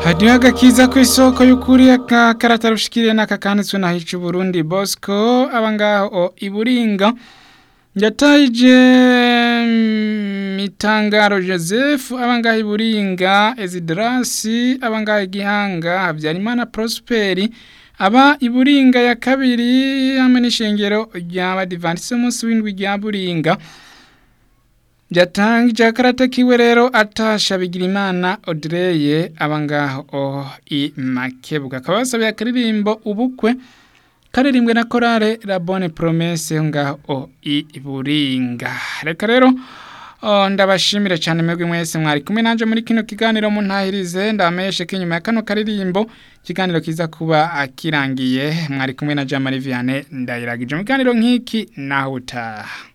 hadiho agakiza ku isoko y'ukuri akakarata rushikiriye n'akakanditswe na hica Burundi Bosco abangaho iburinga yatayije mitangaro Joseph abangaho iburinga Ezidrasi abangaho igihanga Habyarimana Prosperi aba iburinga ya kabiri hamwe n'ishengero rya Badivantise umunsi w'indwi rya Buringa Jatangije akarata kiwe rero atasha bigira imana Audrey abangaho oh, i Makebuga kabasabiye akaririmbo ubukwe karirimbwe na korale La Bonne Promesse ngaho oh, i Buringa reka rero Oh, ndabashimire cyane mwebwe mwese mwari kumwe nanje muri kino kiganiro mu ntahirize ndameshe kinyuma ya kano karirimbo kiganiro kiza kuba akirangiye mwari kumwe na Jamari Vianney ndayiragije mu kiganiro nk'iki naho utaha